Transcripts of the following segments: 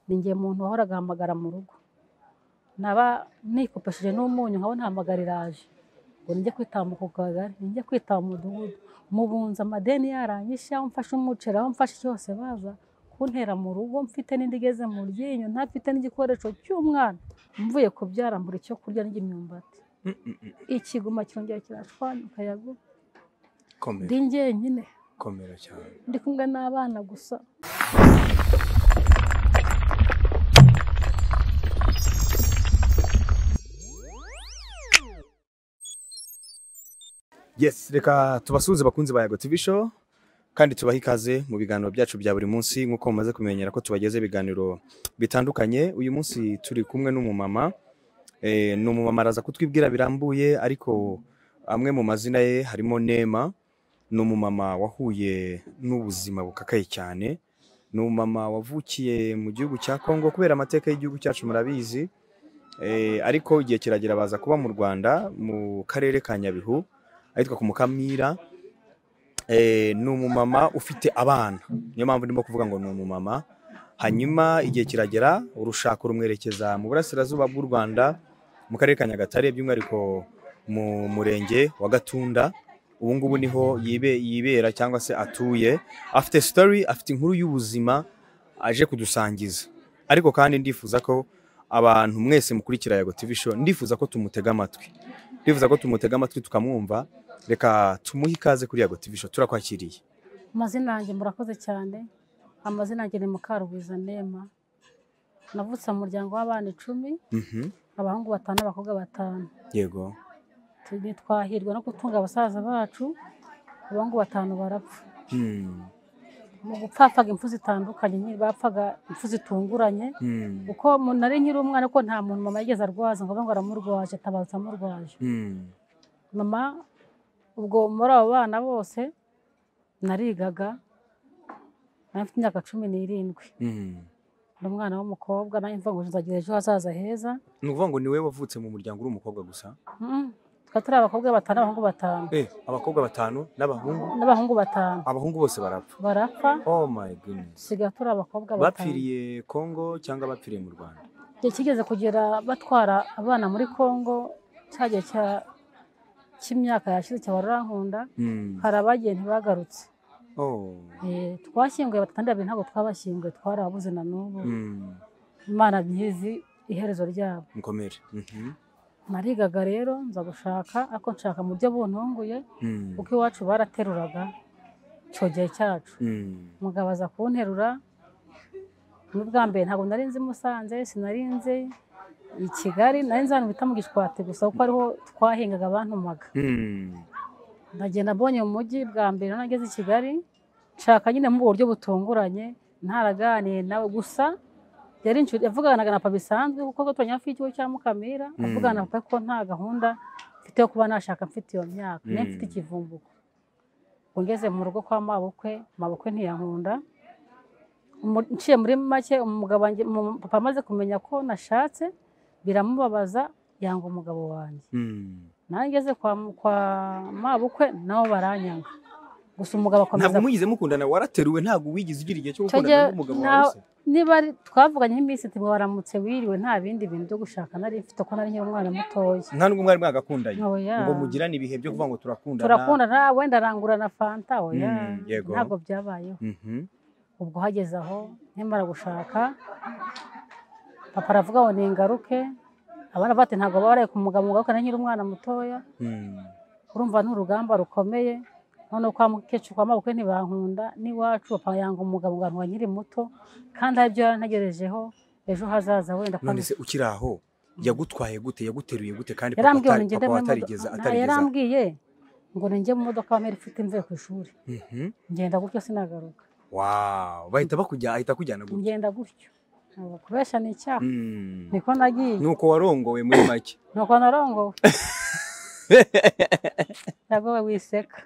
ni jye muntu wahoraga ahamagara mu rugo naba nikopesheje n'umunyu nkabona hamagarira aje ngo nijye kwitaba ku kagari nijye kwitaba mu mudugudu mu bunzi amadeni yaranyishe aho mfashe umuceri aho mfashe cyose baza kuntera mu rugo mfite n'indi igeze mu ryinyo ntafite n'igikoresho cy'umwana mvuye kubyara mbura icyo kurya ndya imyumbati ikiguma kirongera kirashwanyuka yago komera ndi njyenyine komera cyane ndi kumwe n'abana gusa yes reka tubasuhuze bakunzi ba yago tv show kandi tubahe ikaze mu biganiro byacu bya buri munsi nk'uko mumaze kumenyera ko tubageze ibiganiro bitandukanye uyu munsi turi kumwe n'umumama eh, ni umumama araza kutwibwira birambuye ariko amwe mu mazina ye harimo nema ni umumama wahuye n'ubuzima bukakaye cyane ni umumama wavukiye mu gihugu cya kongo kubera amateka y'igihugu cyacu murabizi Eh, ariko igihe kiragera baza kuba mu rwanda mu karere ka nyabihu ahitwa ku mukamira Eh, ni umumama ufite abana niyo mpamvu ndimo kuvuga ngo ni umumama hanyuma igihe kiragera urushako rumwerekeza mu burasirazuba bw'u rwanda mu karere ka nyagatare by'umwihariko mu murenge wa gatunda ubu ngubu niho yibe, yibera cyangwa se atuye afite story afite inkuru y'ubuzima aje kudusangiza ariko kandi ndifuza ko abantu mwese mukurikira yago tv show ndifuza ko tumutega amatwi ndifuza ko tumutega amatwi tukamwumva reka tumuhe ikaze kuri yago tv show turakwakiriye amazina yanjye murakoze cyane amazina yanjye ni mukarubiza nema navutse mu muryango w'abana icumi Mhm, abahungu batanu abakobwa batanu yego Tu- twahirwa no gutunga basaza bacu abahungu batanu barapfa Hmm, mu gupfa hapfaga impfu zitandukanye nyine bapfaga impfu zitunguranye hmm, kuko mu- nari nkiri umwana ko nta muntu mama yigeze arwaza ngo abe ngo aramurwaje atabarutse amurwaje hmm, mama ubwo muri abo bana bose narigaga nari mfite imyaka cumi n'irindwi hmm. ni umwana w'umukobwa nanjye mvuga ngo nzagira ejo hazaza heza ni ukuvuga ngo ni wowe wavutse mu muryango uri umukobwa gusa Mm. twari turi abakobwa batanu abahungu batanu Eh, abakobwa batanu n'abahungu n'abahungu batanu abahungu bose barapfa barapfa oh my goodness dusigaye turi abakobwa batanu bapfiriye kongo cyangwa bapfiriye mu rwanda igihe kigeze kugera batwara abana muri kongo cya gihe cya- cy'imyaka yashize cya barurankunda Hmm, hari abagiye ntibagarutse oh, Eh, twashyinguye batandatu babiri ntabwo twabashyinguye twari ababuze na n'ubu hmm, imana ntizi iherezo ryabo mukomere Mhm, narigaga rero nza gushaka ariko nshaka mu byo buntunguye hmm, kuko iwacu barateruraga icyo gihe cyacu hmm, umugabo aza kunterura n'ubwa mbere ntabwo nari nzi musanze sinari nzi i kigali nari nzi ahantu bita mu gishwati gusa kuko ariho twahingaga bantumaga hmm, ndagenda mbonye mu mujyi bwa mbere nari nageze i kigali nshaka nyine mu buryo butunguranye ntaraganiye nawe gusa yari inshuti yavuganaga na papa bisanzwe kuko turanye hafi y'ikigo cya mukamira Mm. avugana na papa ko nta gahunda mfite yo kuba nashaka mfite iyo myaka ne Mm. mfite ikivumbuko Ubwo ngeze mu rugo kwa mabukwe mabukwe ntiyankunda Umu- nciye muri make umugabo wanjye umu- papa amaze kumenya ko nashatse biramubabaza yanga umugabo wanjye hmm. nawe ngeze kwa, kwa mabukwe nabo baranyanga gusa umugabo akomeza ntabwo mwigeze mukundana warateruwe ntabwo wigeze ugira igihe cyo Icyo gukundana gihe n'umugabo nta- wawe se? niba ari- twavuganye iminsi tubwo waramutse wiriwe nta bindi bintu byo gushaka nari mfite ko nari nkiri umwana mutoya nta nubwo mwari mwagakundanye Oya. ngo mugirane ibihe byo kuvuga ngo turakundana turakundana wenda arangura na fanta oya Mm, yego. ntabwo byabayeho Mhm. ubwo hageze aho nkimara gushaka papa aravuga ngo ningaruke abana bati ntabwo baraye ku mugabo ngaruka nari nkiri umwana mutoya Hmm. urumva ni urugamba rukomeye noneho kwa mukecuru kwa mabukwe ntibankunda n'iwacu papa yanga umugabo ngo abantu nkiri muto kandi hari ibyo yarantegerejeho ejo hazaza wenda kwa none se ukiri aho yagutwaye gute yaguteruye gute kandi papa yarambwiye ngo atari- ngende papa mu watarigeze modoka atarigeze yarambwiye ngo ninjye mu modoka wa meri ufite mvuye ku ishuri Mhm. ngenda gutyo sinagaruka wow bahita bakujya ahita akujyana gute ngenda gutyo Ntabwo kubesha ni icyaha Hmm. niko nagiye nuko warongowe muri make nuko narongowe ntabwo we wiseka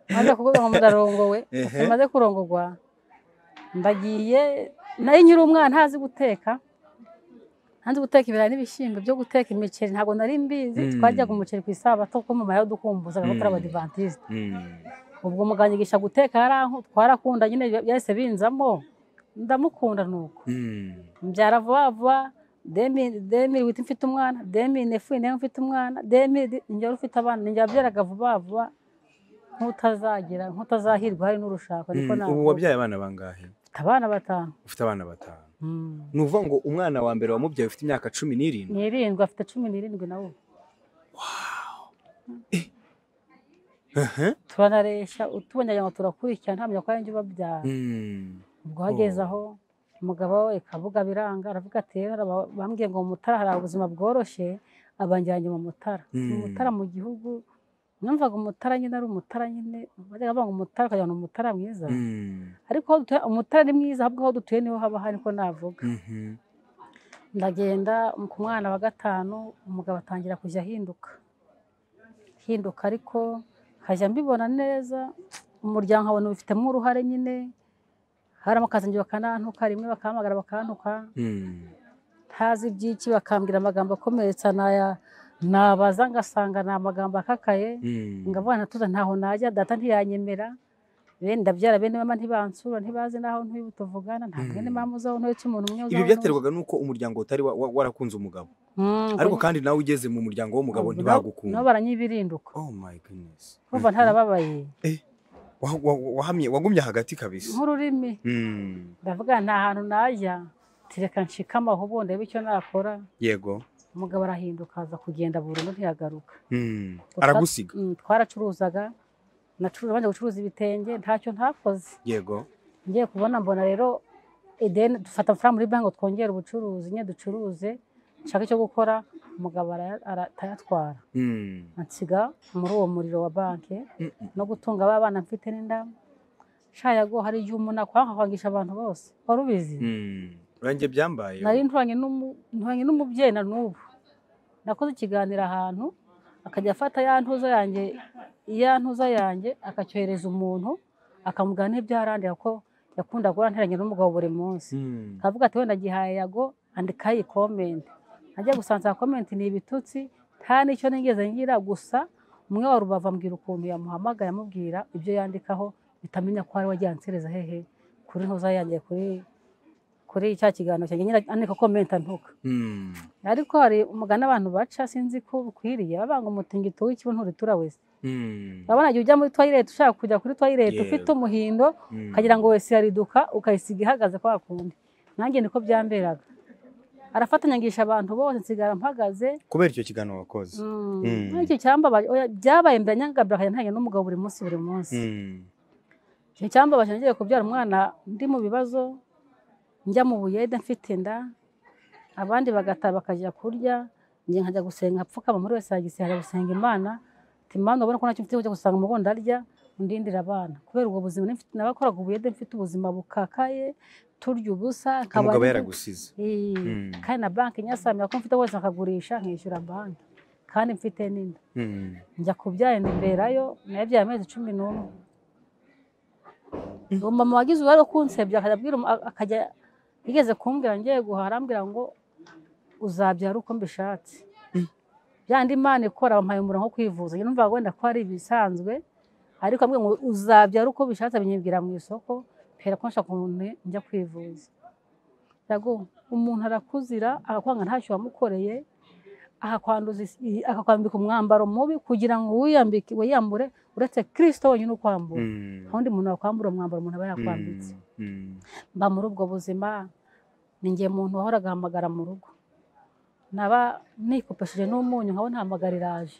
maze kuvuga ngo ndarongowe Ehe. maze kurongogwa ndagiye nari nkiri umwana ntazi guteka ntazi guteka ibirayi n'ibishyimbo byo guteka imiceri ntabwo nari mbizi Mm. twajyaga umuceri ku isabato kuko mama yadukumbuzaga ko turi Mm. abadivantisite Hmm. ubwo muganyigisha guteka yaranku- twarakunda nyine byahise binzamo ndamukunda nuko Mm. mbyara vuba vuba demiri demiri wita mfite umwana demiri nefu nayo mfite umwana demiri njya ufite abana njya wabyaraga vuba vuba nk'utazagira nk'utazahirwa hari n'urushako niko Mm, ubu navuga. wabyaye abana bangahe Mfite abana batanu ufite abana batanu Mm. ni ukuvuga ngo umwana wa mbere wamubyaye ufite imyaka cumi n'irindwi ni irindwi afite cumi n'irindwi nawe Aha. turanareshya utubonye wagira ngo turakurikirana ntamenya ko ari njye ubabyara Mm. ubwo hageze aho umugabo we kabuga biranga aravuga ati rero aba- bambwiye ngo mu mutara hari ubuzima bworoshye abangirange mu mutara mu Mm. mutara mu gihugu numvaga umutara nyine ari umutara nyine bajyaga bavuga ngo umutara ukagira ngo ni umutara mwiza Mm. ariko aho dutuye- umutara ni mwiza ahubwo aho dutuye niho haba hari ko navuga Mhm. ndagenda ku mwana wa gatanu umugabo atangira kujya ahinduka hinduka ariko nkajya mbibona neza umuryango nkabona ubifitemo uruhare nyine hari amakazange bakanantuka rimwe bakahamagara bakantuka Mm. ntazi iby'iki bakambwira amagambo akomeretsa naya nabaza ngasanga ni amagambo akakaye Mm. ngavuga ntatuza ntaho najya data ntiyanyemera bene ndabyara bene mama ntibansura ntibazi n'aho ntuye tuvugana nta Mm. mwene mama uzaho ntuye umuntu umwe ibi byaterwaga n'uko umuryango utari wa- wa- warakunze umugabo ariko kandi nawe ugeze mu muryango w'umugabo nabo ntibagukunda baranyibirinduka oh my goodness kumva ntarababaye Wa- wa- wa- wahamye wagumye hagati kabisa nk'ururimi Mm. ndavuga nta hantu najya tireka nshika amahubo ndebe icyo nakora yego umugabo arahinduka aza kugenda burundu ntiyagaruka Mm. Utwa- aragusiga Mm, twaracuruzaga nacuruza bajya gucuruza ibitenge ntacyo ntakoze yego ngiye kubona mbona rero edeni dufata amafaranga muri banki ngo twongere ubucuruzi nyine ducuruze nshaka icyo gukora umugabo araya- aratayatwara Mm. ansiga muri uwo muriro wa banki Mm. no gutunga ba bana mfite n'inda shayago hari igihe umuntu akwanga kwangisha abantu bose wari ubizi Mm. Ranjye byambaye nari nturanye n'umu- nturanye n'umubyeyi na n'ubu nakoze ikiganiro ahantu akajya afata ya ntuza yanjye ya ntuza yanjye akacyohereza umuntu akamugana n'ibyo yarandira ko yakundaga guharaniranye n'umugabo buri munsi Mm. akavuga ati wenda gihaye yago andika iyi komenti najya gusanza komenti ni ibitutsi nta n'icyo nigeze ngira gusa umwe wa rubavu ambwira ukuntu yamuhamagaye amubwira ibyo yandikaho bitamenya ko ari we wagiye ansereza hehe kuri ntuza yanjye kuri kuri cya kiganiro cyanjye nyine andika komenti antuka Mm. ariko hari umugani abantu baca sinzi ko ukwiriye babanga umutingito w'ikibuno nturitura wese Mm. urabona igihe ujya muri toilette ushaka kujya kuri toilette Yego. ufite umuhindo Mm. ukagira ngo wese yariduka ukayisiga ihagaze kwa kundi nanjye niko byamberaga arafatanyagisha abantu bose nsigara mpagaze kubera icyo kiganiro wakoze Mm, Mm. muri icyo cyambabaje oya, byabaye mbiranyangabira akajya ntanya n'umugabo buri munsi buri munsi Mm. icyo cyambabaje ngiye kubyara umwana ndi mu bibazo njya mu buyede mfite inda abandi bagataha bakajya kurya njye nkajya gusenga apfukama muri wese yagiseye ajya gusenga imana ati mama urabona ko ntacyo mfite kujya gusanga umugondo arya undindira abana kubera ubwo buzima nari mfite nabakoraga ubuyede mfite ubuzima bukakaye turya ubusa nkaba umugabo ndi- yaragusize Eh, Mm. kandi na banki nyasamira ko mfite wese akagurisha nkishyura banki kandi mfite n'inda Mm. njya kubyara ndemberayo nayabyaye amezi cumi n'umwe uwo mama wagize uruhare wo kunsebya akajya abwira umu- akajya yigeze kumbwira ngiye guhaha arambwira ngo uzabyara uko mbishatse byandi imana ikora bampaye umura nko kwivuza njye numvaga wenda ko ari ibisanzwe ariko ambwira ngo uzabyara uko bishatse binyibwira mu isoko kubera ko nshaka umuntu njya kwivuza Yago, umuntu arakuzira agakwanga ntacyo wamukoreye akakwanduza is- i- akakwambika umwambaro mubi kugira ngo wiyambike wiyambure uretse kirisito wenyine ukwambura Mm. nta wundi muntu wakwambura umwambaro umuntu aba yakwambitse Mm. mba muri ubwo buzima ni njye muntu wahora agahamagara mu rugo naba nikopesheje n'umunyu nkaba ntahamagarira aje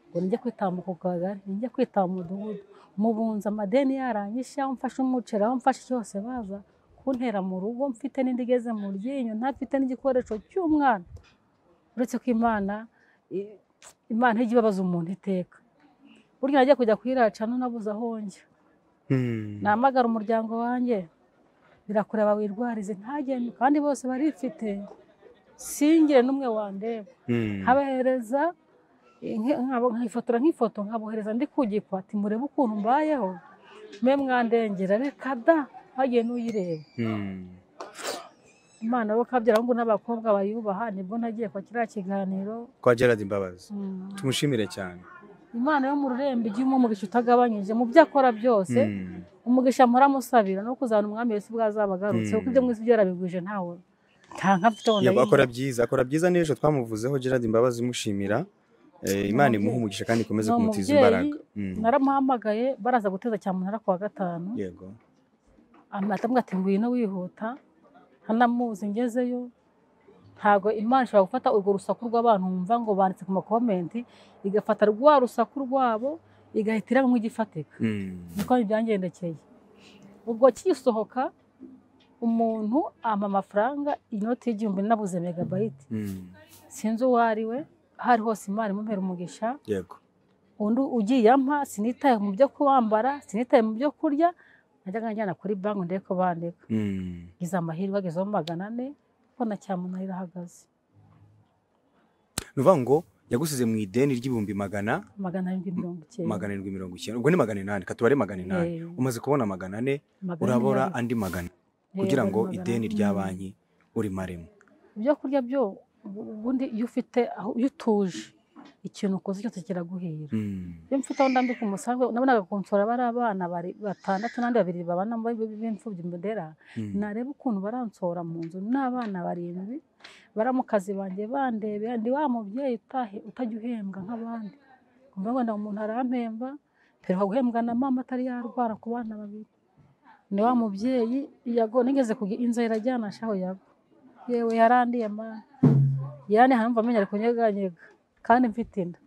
ngo njye kwitambuka ku kagari njye kwitaba umudugudu mu bunzi amadeni yaranyisha aho mfashe umuceri aho mfashe cyose baza kuntera mu rugo mfite n'indi igeze mu ryinyo ntafite n'igikoresho cy'umwana uretse ko imana i- imana ntijya ibabaza umuntu iteka burya najya kujya kuyiracana nabuze aho njya Mm. namagara umuryango wanjye birakureba wirwarize ntagende kandi bose barifite singire n'umwe wandeba Mm. nkabahereza inke- nkabo- nkifotora nk'ifoto nkabohereza ndi kugikwa ati murebe ukuntu mbayeho mwe mwandengera reka da hagiye n'uyireba Mm. imana bo kabyara ahubwo n'abakobwa bayubaha nibwo nagiye kwa kiriya kiganiro kwa gerard imbabazi Mm. tumushimire cyane imana yo mu rurembo ijya umumugisha utagabanyije mu byo akora byose Mm. umugisha mpuramusabira no kuzana umwami Yesu bwazaba agarutse Mm. kuko ibyo mwese byarabigwije ntawe nta nka byona Yego, akora byiza akora byiza n'ejo twamuvuzeho gerard imbabazi mushimira Eh, imana imuhe umugisha kandi ikomeze Ni kumutiza umubyeyi. imbaraga Mm, naramuhamagaye baraza guteza cya munara ku wa gatanu yego amatamu ati ngwino wihuta ntanamuzi ngezeyo ntabwo imana ishobora gufata urwo rusaku rw'abantu wumva ngo banditse ku makomenti igafata rwa rusaku rwabo igahita iramo nk'igifatika Mm, niko byangendekeye ubwo kisohoka umuntu ampa amafaranga inoti y'igihumbi nabuze megabayiti mm, sinzi uwo ari we aho ari hose imana imumpera umugisha yego undi ugiye ampa sinitaye mu byo kuwambara sinitaye mu byo kurya najyaga njyana kuri banki ndebe ko bandeka Mm, ngize amahirwe agezeho magana ane mbona cyamunara irahagaze ni ukuvuga ngo yagusize mu ideni ry'ibihumbi magana magana arindwi mirongo icyenda magana arindwi mirongo icyenda ubwo ni magana inani katubare magana inani Eh, umaze kubona magana ane magana urabora inani. andi magana Eh, kugira ngo magana ideni ane. rya Mm. banki urimaremo ibyo kurya byo ubundi iyo ufite aho iyo utuje ikintu ukoze cyose kiraguhira Mm, iyo mfite aho ndambika umusanzu nabonaga konsora bari abana bari batandatu n'abandi babiri babana mu b'imfubyi mbudera mm, nareba ukuntu baransora mu nzu n'abana barindwi bari mu kazi banjye bandebera ndi wa mubyeyi utahe utajya uhembwa nk'abandi kumva ngo umuntu arampemba mperwa guhembwa na mama atari yarwara ku bana babiri ni wa mubyeyi yago nigeze kugira inzara irajyana shaho yago yewe yarandiye mama yarane hanumva amenya ari kunyeganyega kandi mfite inda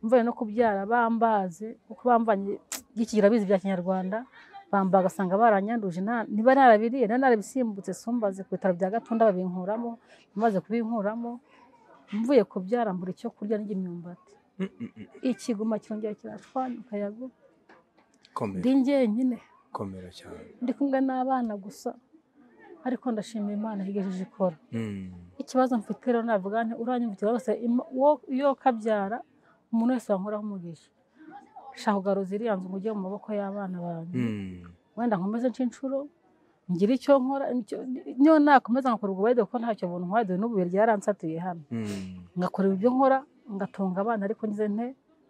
mvuye no kubyara bambaze kuko bambanye gikigira bizi bya kinyarwanda bamba agasanga baranyanduje nta- niba narabiriye niba narabisimbutse sumbaze ku bitaro bya gatunda babinkuramo amaze kubinkuramo mvuye kubyara mbura icyo kurya ndya imyumbati mm, mm, mm. ikiguma kirongera kirashwanyuka yago komera ndi njyenyine komera cyane ndi kumwe n'abana gusa ariko ndashimira imana yigejeje ikora Mm, ikibazo mfite rero navuga nti uranyumvikira wese im- wo- iyo kabyara umuntu wese wankoraho umugisha shaka ugaruza iriya nzu ngo ujye mu maboko y'abana banjye mm, wenda nkomeze nce inshuro ngire icyo nkora icyo- niyo nakomeza nkakora ubwo bwede kuko ntacyo buntu nkora dore n'ubu ryaransatuye hano mm. ngakorera ibyo nkora ngatunga abana ariko ngize nte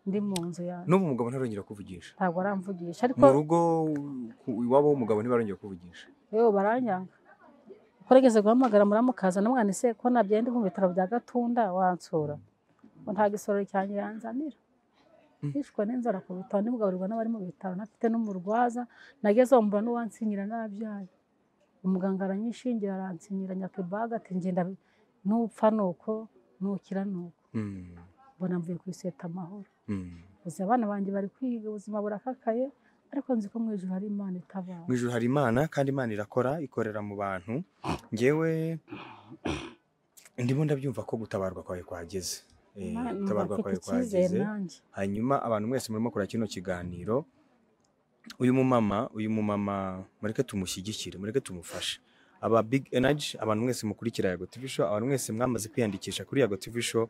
ndi mu nzu yanjye n'ubu umugabo ntarongera kuvugisha ntabwo aramvugisha ariko mu rugo ku- iwabo w'umugabo ntibarongera kuvugisha yewe baranyanga ko nigeze guhamagara muramukaza namwana ese ko nabyaye ndi ku bitaro bya gatunda wansura ngo nta gisoro cyanjye yanzanira Mm. hishwe n'inzara ku bitaro ndimugaburirwa n'abari mu bitaro ntafite n'umurwaza nageze aho mbura n'uwansinyira nabyaye umuganga aranyishingira aransinyira nyakibaga ati ngenda nupfa nuko nukira nuko Mm, mbona mvuye ku iseta amahoro mm. uzi abana banjye bari kwiga ubuzima burakakaye ariko nzi ko mu ijuru hari imana itabara mu ijuru hari imana kandi imana irakora ikorera mu bantu ngewe ndimo ndabyumva ko gutabarwa kwawe kwageze Eh, Imana- gutabarwa mfite kwawe icyizere kwageze nanjye hanyuma abantu mwese murimo kureba kino kiganiro uyu mumama uyu mumama mureke tumushyigikire mureke tumufashe aba big energy abantu mwese mukurikira yago tv show abantu mwese mwamaze kwiyandikisha kuri yago tv show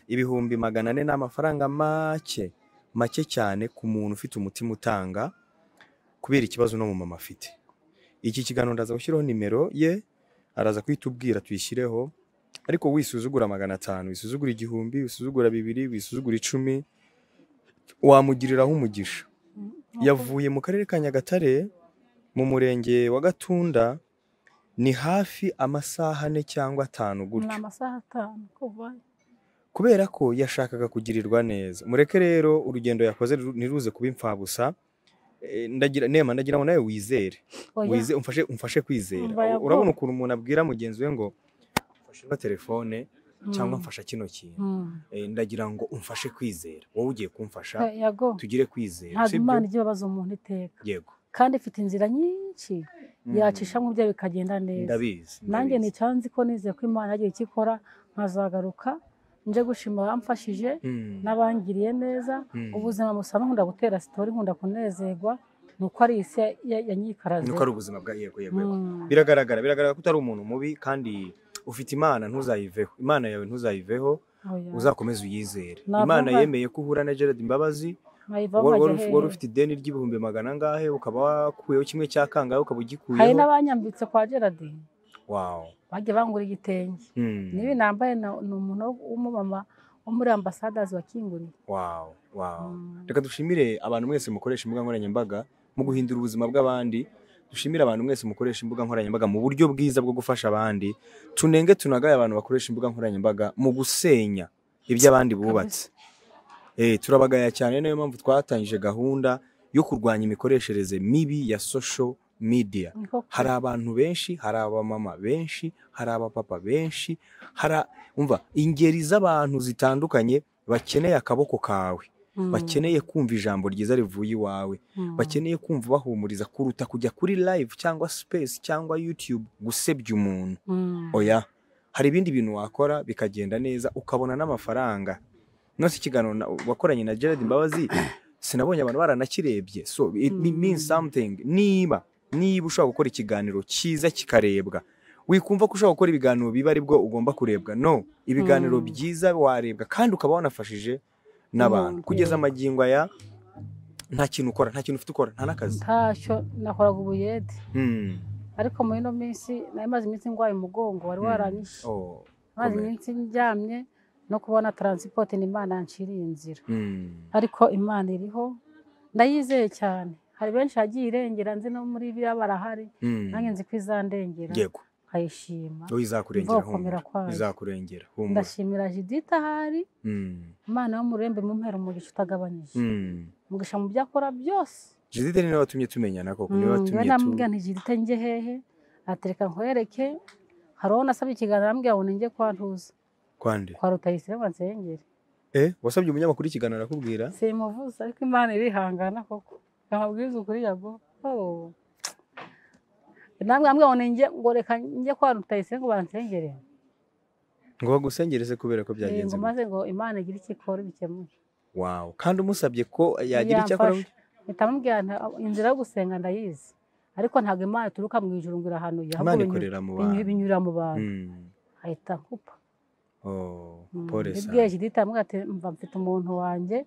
ibihumbi magana ane ni amafaranga make make cyane ku muntu ufite umutima utanga kubera ikibazo uno mumama afite iki kiganiro ndaza gushyiraho nimero ye araza kuhitubwira tuyishyireho ariko wisuzugura magana atanu wisuzugura igihumbi wisuzugura bibiri wisuzugura icumi wamugiriraho umugisha Nk'uko- yavuye mu karere ka nyagatare mu murenge wa gatunda ni hafi amasaha ane cyangwa atanu ni gutyo amasaha atanu kuva kubera ko yashakaga kugirirwa neza mureke rero urugendo yakoze ru- ntiruze kuba imfabusa Eh, ndagira nema ndagira ngo nawe wizere oya wize umfashe umfashe kwizera Umva yago. urabona ukuntu umuntu abwira mugenzi we ngo mfashe ino telefone cyangwa Mm. mfasha kino kintu Mm. Eh, ndagira ngo umfashe kwizera wowe ugiye kumfasha Eh, yago tugire kwizera ntabwo sibyo? imana ijya ibabaza umuntu iteka yego kandi ifite inzira nyinshi Mm. yacishamo bye bikagenda neza ndabizi nanjye ndabizi. nicyanzi ko nizeye ko imana yagiye icyo ikora nkazagaruka nje gushima abamfashije Mm. n'abangiriye neza Mm. ubuzima busa nkunda gutera sitori nkunda kunezerwa ni uko ari isi ya- ya- yanyikaraze nuko ari ubuzima bwa yego yego yego. Mm. biragaragara biragaragara ko utari umuntu mubi kandi ufite imana ntuzayiveho imana yawe ntuzayiveho Oya. uzakomeze uyizere Navuga- imana yemeye ko uhura na gerard imbabazi Nkayivaho wari nkajya wari uf- hehe. wari ufite ideni ry'ibihumbi magana angahe ukaba wakuyeho kimwe cya kangahe ukaba hari ugikuyeho n'abanyambitse kwa gerard wow bagiye bangura igitenge Hmm. nibi nambaye na- ni umuntu w'umumama wo muri ambasadazi wakinguriye wow wow Mm. reka dushimire abantu mwese mukoresha imbuga nkoranyambaga mu guhindura ubuzima bw'abandi dushimire abantu mwese mukoresha imbuga nkoranyambaga mu buryo bwiza bwo gufasha abandi tunenge tunagaye abantu bakoresha imbuga nkoranyambaga mu gusenya iby'abandi bubatse Eh, turabagaya cyane niyo mpamvu twatangije gahunda yo kurwanya imikoreshereze mibi ya social media Niko kuri. hari abantu benshi hari abamama benshi hari abapapa benshi hari umva ingeri z'abantu zitandukanye bakeneye akaboko kawe Mm, bakeneye kumva ijambo ryiza rivuye iwawe mm, bakeneye kumva bahumuriza kuruta kujya kuri live cyangwa space cyangwa youtube gusebya umuntu mm, oya hari ibindi bintu wakora bikagenda neza ukabona n'amafaranga nose ikiganiro na- wakoranye na Gerard Mbabazi sinabonye abantu baranakirebye so it Mm. means something niba niba ushobora gukora ikiganiro cyiza kikarebwa wikumva ko ushobora gukora ibiganiro biba aribwo ugomba kurebwa no ibiganiro Mm. byiza warebwa kandi ukaba wanafashije n'abantu Umuntu, kugeza yego. amagingo aya nta kintu ukora nta kintu ufite ukora nta n'akazi ntacyo nakoraga ubuyede Hmm. ariko muri ino minsi nari maze iminsi ndwaye umugongo wari Mm. waranyishe Oh, maze komera. iminsi ndyamye no kubona taransipoti ni imana yanciriye inzira hmm. ariko imana iriho ndayizeye cyane hari benshi hagiye irengera nzi no muri biriya barahari Hmm. nanjye nzi ko izandengera yego nkayishima Uwo izakurengera Izakomera humura. kwayo. Izakurengera humura. ndashimira judith ahari Mm. imana yo mu rurembo imumpera umugisha utagabanyije Mm. umugisha mu byo akora byose Judith ni nawe watumye tumenyana koko niwe Mm, njyewe watumye tu. namubwira nti judith njye hehe atereka nkwereke hari uwo nasabye ikiganiro arambwira ngo ninjye kwa ntuza Kwande. kwa rutayisire ngo nsengere Eh, wasabye umunyamakuru ikiganiro arakubwira? simuvuze ariko imana irihangana koko amabwiriza ukuri yago oh. namwe amwe ngo ninjye ngo reka njye kwa rutayisire ngo bansengere Ngo bagusengereze kubera ko Eh, byagenze. ngo gute. maze ngo imana igire icyo ikora ibikemuye Wow. Kandi umusabye ko yagira icyo akora. Yamfasha. mpita mubwira nti, inzira yo gusenga ndayizi ariko ntabwo imana ituruka mu ijuru ngo irahanuye ahubwo Imana binyura- ikorera mu binyura- bantu. binyura mu bantu Mm. ahita akupa Oh, Mm, pole mbibwiye sana. judith aramubwira ati mva mfite umuntu wanjye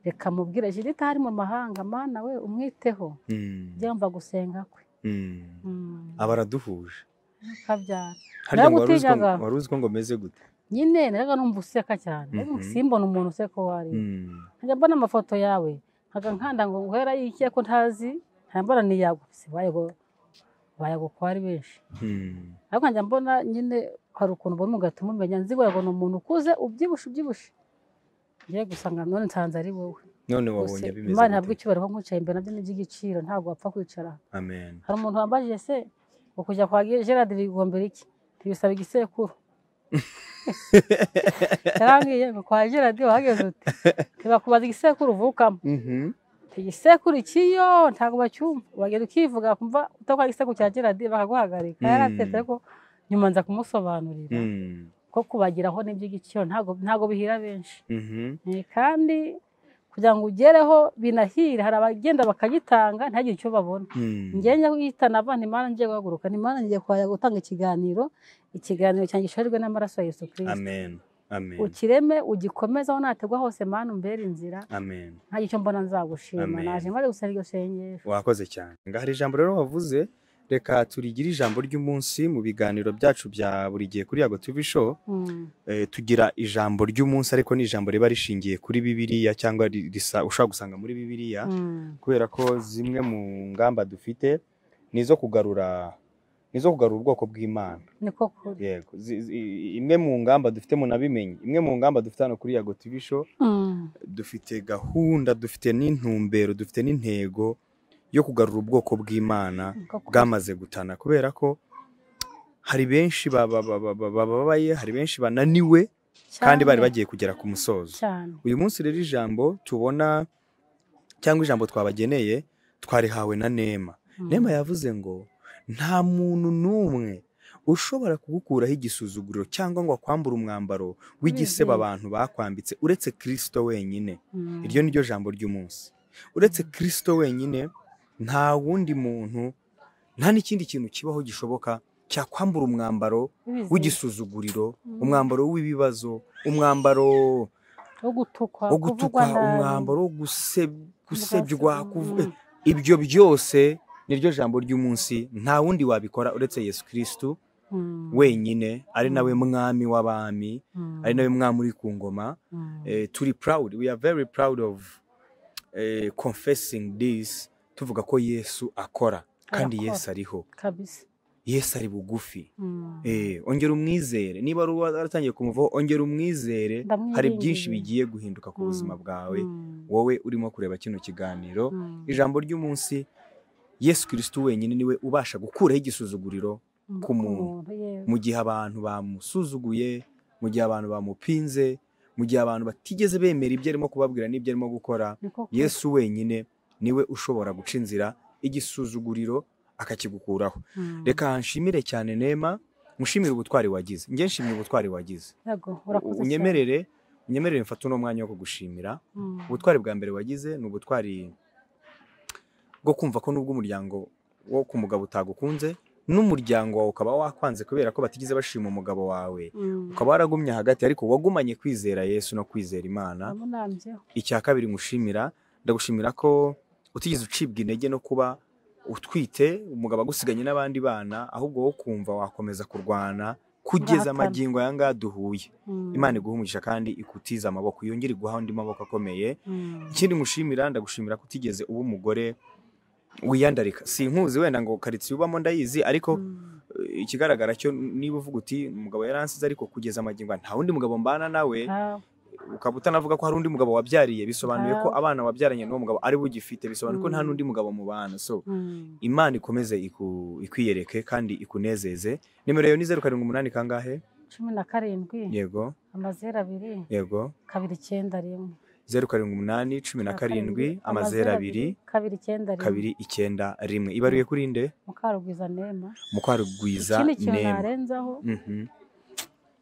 reka mubwire judith ari mu mahanga mana we umwiteho Mm. njye mva gusenga kwe Mm. Mm, Abaraduhuje. kabyara Harya ngo wari uzi ko- Nagutinyanga. wari uzi ko ngo meze gute? nyine naraga numva useka cyane ariko Mhm. simbona umuntu useka uwo ari we Mm. nkajya mbona amafoto yawe nkaga nkanda ngo uhera yikiye ko ntazi nkajya mbona ni yago si bayago bayago ko ari benshi Mm. ariko nkajya mbona nyine hari ukuntu ubona ugahita umumenya nzi wayago ni umuntu ukuze ubyibushye ubyibushye ngiye gusanga none nsanze ari wowe None Gusa wabonye bimeze. imana ihabwa gute? icyubahiro ko nkwicaye imbere nabyo ni iby'igiciro ntabwo wapfa kwicara aha. Amen. hari umuntu wambajije se ukujya kwa Ge- gerard bigombera iki ntibisaba igisekuru yarambwiye ngo kwa gerard wahageze uti ntibakubaza igisekuru uvukamo Mhm. Ati, igisekuru ikiyo ntabwo bacyumva wagenda ukivuga kumva utakora igisekuru cya gerard bakaguhagarika Mm. yaratetse ko nyuma nza kumusobanurira Mm. ko kubageraho ni iby'igiciro ntabwo ntabwo bihira benshi Mhm. Eh, kandi kugira ngo ugereho binahire hari abagenda bakagitanga ntihagire icyo babona Mm. njyewe njya kuyitana abantu imana ngiye guhaguruka imana ngiye kwaya gutanga ikiganiro ikiganiro cyanjye gishorirwe n'amaraso ya yesu kirisito Amen. Amen. ukireme ugikomeze aho nategwa hose mana umbere inzira Amen. nta gice mbona nzagushima Amen. naje maze gusenga iryo sengesho Wakoze cyane. Ngahari ijambo rero wavuze reka turigire ijambo ry'umunsi mu biganiro byacu bya buri gihe kuri Yago TV show. Mm, Eh, tugira ijambo ry'umunsi ariko ni ijambo riba rishingiye kuri Bibiliya cyangwa ri- risa- ushobora gusanga muri Bibiliya mm, kubera ko zimwe mu ngamba dufite ni izo kugarura ni izo kugarura ubwoko bw'Imana. niko kuri Yego. Zi- zi- Imwe mu ngamba dufite munabimenye. Imwe mu ngamba dufite hano kuri Yago TV show Mm, dufite gahunda dufite n'intumbero dufite n'intego yo kugarura ubwoko bw'imana niko kuri. bwamaze gutana kubera ko hari benshi baba- baba- baba- bababaye hari benshi bananiwe kandi bari Cyane, bagiye kugera ku musozo cyane uyu munsi rero ijambo tubona cyangwa ijambo twabageneye twarihawe na nema Mm, nema yavuze ngo nta muntu n'umwe ushobora kugukuraho igisuzuguriro cyangwa ngo akwambure umwambaro w'igiseba Bizeye. abantu bakwambitse uretse kirisito wenyine mm, iryo ni ryo jambo ry'umunsi uretse kirisito wenyine nta wundi muntu nta n'ikindi kintu kibaho gishoboka cyakwambura umwambaro bizeye. w'igisuzuguriro Mm. umwambaro w'ibibazo umwambaro wo gutukwa wo kuvugwa gutukwa nabi, umwambaro wo guseb- gusebywa ubwasi- kuvu- mm, ibyo byose ni ryo jambo ry'umunsi nta wundi wabikora uretse yesu kirisitu mm, wenyine ari Mm. nawe mwami w'abami mm, ari nawe mwami uri ku ngoma mm, Eh, turi proud we are very proud of eh, confessing this tuvuga ko yesu akora kandi Arakora. yesu ariho kabisa yesu ari bugufi Mm. Eh, ongera umwizere niba wari waratangiye kumuvaho ongera umwizere Ndamwiringiye. hari byinshi bigiye guhinduka ku Mm. buzima bwawe Mm. wowe urimo kureba kino kiganiro Mm. ijambo ry'umunsi yesu kirisitu wenyine niwe ubasha gukuraho igisuzuguriro ku muntu. yes. mu gihe abantu bamusuzuguye mu gihe abantu bamupinze mu gihe abantu batigeze bemera ibyo arimo kubabwira n'ibyo arimo gukora Niko kuri. yesu wenyine niwe ushobora guca inzira igisuzuguriro akakigukuraho Mm. reka nshimire cyane nema mushimire ubutwari wagize njye nshimye ubutwari wagize Yego, urakoze cyane. unyemerere unyemerere mfate uno mwanya wo kugushimira Mm. ubutwari bwa mbere wagize ni ubutwari bwo kumva ko nubwo umuryango wo ku mugabo utagukunze n'umuryango wawe ukaba wakwanze kubera ko batigeze bashima umugabo wawe Mm. ukaba waragumye hagati ariko wagumanye kwizera yesu no kwizera imana Namunambyeho. icya kabiri ngushimira ndagushimira ko utigeze ucibwa intege no kuba utwite umugabo agusiganye n'abandi bana ahubwo wowe ukumva wakomeza kurwana kugeza Guhatana. amagingo aya ngaya duhuye Mm. imana iguha umugisha kandi ikutize amaboko yongere iguha andi maboko akomeye Mm. ikindi ngushimira ndagushimira ko utigeze uba umugore wiyandarika sinkuzi wenda ngo karitsiye ubamo ndayizi ariko Mm. eh, ikigaragara cyo niba uvuga uti umugabo yaransize ariko kugeza amagingo aya, nta wundi mugabo mbana nawe Ah, ukaba utanavuga ko hari undi mugabo wabyariye bisobanuye ko Ah. abana wabyaranye n'uwo mugabo ari bugifite bisobanuye ko nta Mm. n'undi mugabo mubana so mm. imana ikomeze iku- ikwiyereke kandi ikunezeze nimero yawe ni zeru karindwi umunani kangahe cumi na karindwi yego amazeru abiri yego kabiri icyenda rimwe zeru karindwi umunani cumi na karindwi amazeru abiri kabiri icyenda rimwe kabiri icyenda rimwe ibaruye kuri nde mukarugwiza nema mukarugwiza ikindi kintu nema narenzaho Mhm,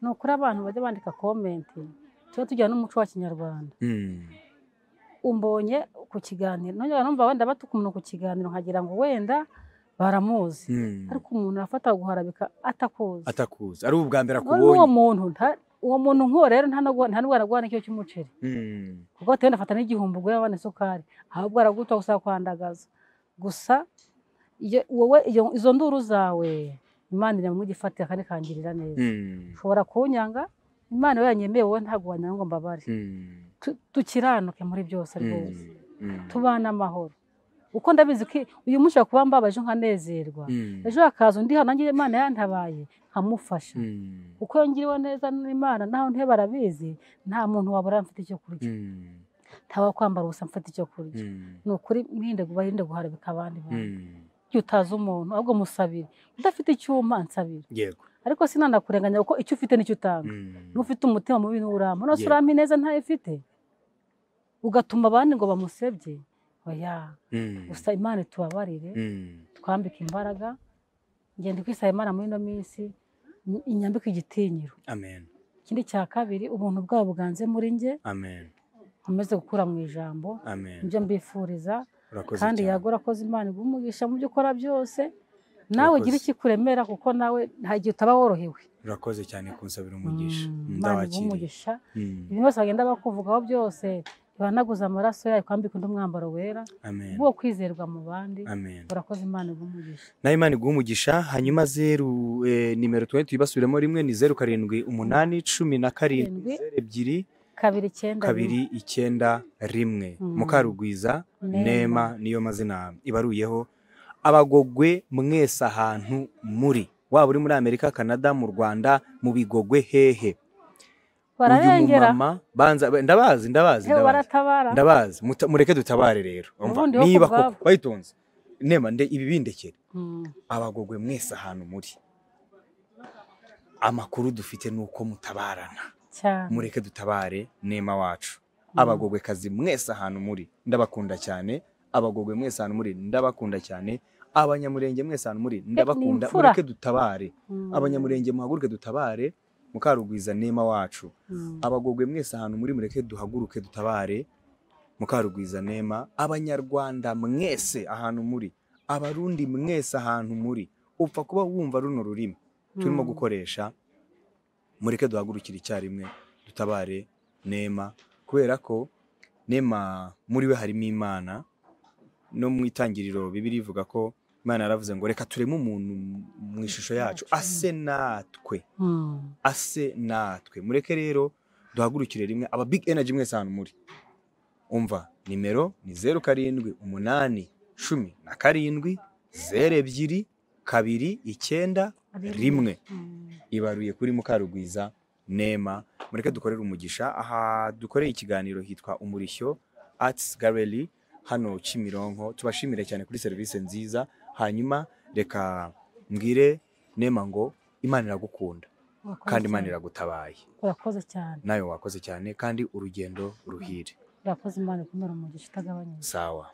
ni ukuri abantu bajya bandika komenti tujye tugira n'umuco wa kinyarwanda mm, umbonye ku kiganiro nongera numva wenda batuka umuntu ku kiganiro nkagira ngo wenda baramuzi mm. ariko umuntu arafata guharabika atakuzi atakuzi ari ubwa mbere none uwo akubonye muntu nta- uwo muntu nk'uwo rero nta n'ubwo- nta n'ubwo aragwana ikiyo cy'umuceri Mm, kuko bitewe ndafata n'igihumbi ugura abana isukari ahubwo araguta gusa kwandagaza gusa iyo wowe iyo- izo nduru zawe imana iri mu gifatira kandi ikangirira neza mm, ushobora kunyanga imana iyo yanyemeye wowe ntabwo wanyanga ngo mbabare mm, Tu- tukiranuke muri byose rwose mm, mm, tubane amahoro uko ndabizi ko uyu munsi kuba mbabaje nkanezerwa mm, ejo hakaza undi hano nanjye imana yantabaye nkamufasha mm, uko yongiriwe neza n'imana naho ntihe barabizi nta muntu wabura mfite icyo kurya mm, nta wakwambara ubusa mfite icyo kurya mm, ni ukuri mwirinde barinde guharabika abandi bantu mm. igihe utazi umuntu ahubwo musabire udafite icyuma nsabire yego ariko sinanakurenganya kuko icyo ufite nicyo utanga Mm, niba ufite umutima mubi nturampa nose Yego. urampa ineza ntayo ufite ugatuma abandi ngo bamusebye oya mm, gusa imana itubabarire mm, twambike imbaraga ngenda kwisaba imana muri ino minsi ni- inyambike igitinyiro amen ikindi cya kabiri ubuntu bwawe buganze muri njye amen nkomeze gukura mu ijambo amen nibyo mbifuriza urakoze kandi cyane. yagora akoze imana iguha umugisha mu byo ukora byose nawe Urakoze. ugira ikikuremera kuko nawe nta gihe utaba worohewe urakoze cyane kunsabira umugisha Mm, imana iguha ndawakiriye umugisha Mm, ibintu byose bagenda bakuvugaho byose ibanaguza amaraso yayo kwambika undi mwambaro wera amen bwo kwizerwa mu bandi amen urakoze imana iguha umugisha nawe imana iguha umugisha hanyuma zeru eh, nimero tuba tuyibasubiremo rimwe ni zeru karindwi umunani cumi na karindwi Karindwi. zeru ebyiri kabiri icyenda rimwe. kabiri icyenda rimwe Mm. mukarugwiza Nema. nema niyo mazina ibaruyeho abagogwe mwese ahantu muri waba uri muri amerika canada mu rwanda mu bigogwe hehe uyu bararengera mumama banza ndabazi ndabazi hewe ndabazi baratabara ndabazi muta- mureke dutabare rero umva, Ubundi wo ku niba koko bwabo. wayitonze nema nde ibi bindekere Mm, abagogwe mwese ahantu muri amakuru dufite ni uko mutabarana cyane mureke dutabare nema wacu abagogwe kazi mwese ahantu muri ndabakunda cyane abagogwe mwese ahantu muri ndabakunda cyane abanyamurenge mwese ahantu muri ndabakunda imfura. mureke dutabare Mm, abanyamurenge muhaguruke dutabare mukarugwiza nema wacu mm, abagogwe mwese ahantu muri mureke duhaguruke dutabare mukarugwiza nema abanyarwanda mwese ahantu muri abarundi mwese ahantu muri upfa kuba wumva runo rurimi turimo mm. gukoresha mureke duhagurukire icyarimwe dutabare nema kubera ko nema muri we harimo imana no mu itangiriro bibiri ivuga ko imana yaravuze ngo reka tureme umuntu mu ishusho yacu ase natwe Mm, ase natwe mureke rero duhagurukire rimwe aba big energy mwese ahantu muri umva nimero ni zeru karindwi umunani cumi na karindwi zeru ebyiri kabiri icyenda rimwe ibaruye kuri mukarugwiza nema mureke dukorere umugisha aha dukoreye ikiganiro hitwa umurishyo arts gallery hano kimironko tubashimire cyane kuri serivisi nziza hanyuma reka mbwire nema ngo imana iragukunda kandi imana iragutabaye urakoze cyane nawe wakoze cyane kandi urugendo ruhire urakoze imana ikomere umugisha utagabanyije sawa